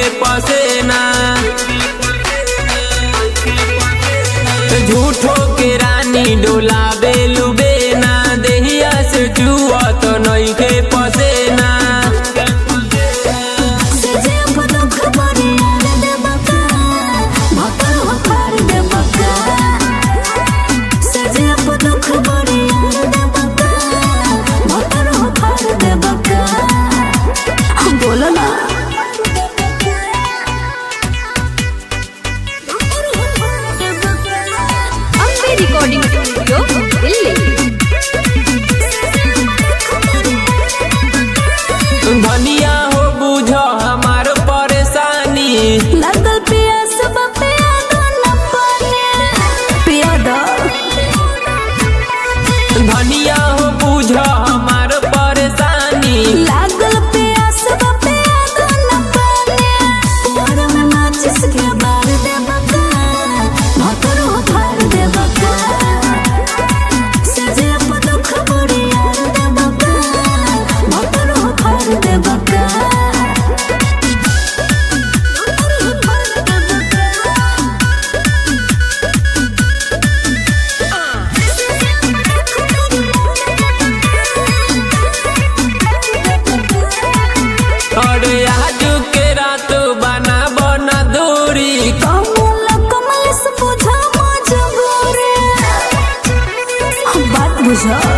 पसेना झूठो के रानी डोलावे लुबेना देहिया से चुआ तो नइखे पसेना सजे दुख बड़ी यार दे बका भतर हो फार दे बका सजे दुख बड़ी यार दे बका भतर हो फार दे बका बोलो ना अम्बे रिकॉर्डिंग स्टूडियो दिल्ली धनिया हो बुझ हमार परेशानी लगल पिया सब पिया दो न पानी पिया दो धनिया हो बुझ हमार परेशानी लागल पिया सब पिया दो न पानी तोर में माचिस के बार दे बका भतर हो फार दे बका सजे पर दुख बड़ी यार दे बका भतर हो फार दे बका भतर हो फार दे बका और आज के रात बना बना दूरी कमल कमल से बुझा मजबूरी बात बुझा